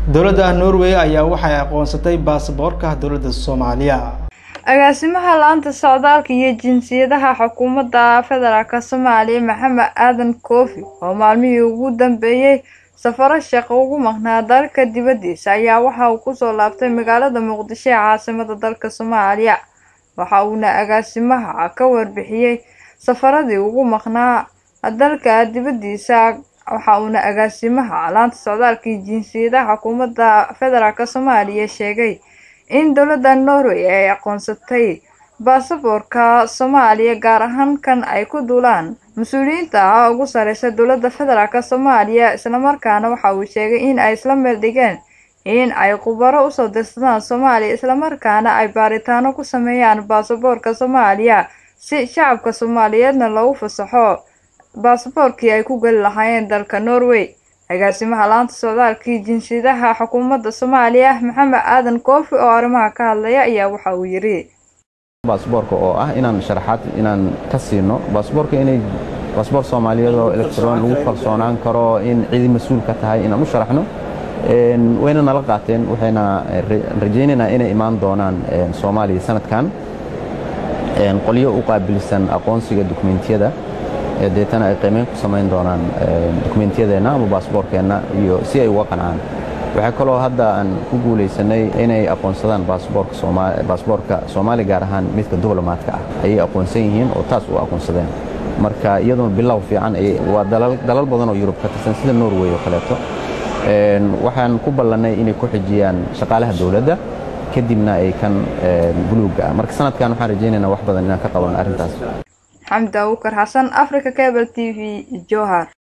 dowladda norway ayaa waxay aqoonsatay baasaboorka dowladda soomaaliya agaasimaha laanta socdaalka iyo jinsiyadaha xukuumadda federaalk soomaaliya maxamed aadan koofi oo maalmihii ugu dambeeyey safaro shaqo ugu maqnaa dalka dibaddiisa ayaa waxa uu kusoo laabtay magaalada muqdisho ee caasimada dalka soomaaliya waxa uuna agaasimaha ka warbixiyey safaradii ugu maqnaa dalka dibaddiisa waxa uuna agaasimaha laanta socdaalka iyo jinsiyadaha xukuumadda federaalk soomaaliya sheegay in dowladda norway ay aqoonsatay baasaboorka soomaaliya gaar ahaan kan ay ku duulaan mas-uuliyiinta ugu sareysa dowladda federaalk soomaaliya islamarkaana waxa uu sheegay in ay isla meel dhigeen in ay khubaro usoo dirsadaan soomaaliya islamarkaana ay baaritaano ku sameeyaan baasaboorka soomaaliya si shacabka soomaaliyeedna loogu fasaxo baasaboorkii ay ku geli lahaayeen dalka norway agaasimaha laanta socdaalka iyo jinsiyadaha xukuumadda soomaaliya maxamed aadan koofi oo arrimaha ka hadlaya ayaa waxa uu yidhi baasboorka oo ah inaan sharaxaad inaan ka siino baasboorka inay baasboor soomaaliyeed oo electron lagu kalsoonaan karo in cidi mas-uul ka tahay inaan u sharaxno wayna nala qaateen waxayna rajaynaynaa inay imaan doonaan soomaaliya sanadkan qolyo u qaabilsan aqoonsiga dukumentiyada deetana ay qiimeyn ku samayn doonaan dukumentiyadeenna ama baasboorkeenna iyo si ay uga qancaan waxaa kaloo hadda aan ku guulaysanay inay aqoonsadaan baasboorka soomaali gaar ahaan midka diblomaadka ah ayay aqoonsan yihiin oo taas u aqoonsadeen marka iyaduna bilow fiican waa dalal badan oo yurub ka tirsan sida norway oo kaleeto waxaan ku ballannay inay ku xijiyaan shaqaalaha dowladda kadibna ay kan buluugga ah marka sanadkan waxaan rajaynaynaa wax badan inaan ka qaban arrintaas xamdi abukar xasan africa cable t v johar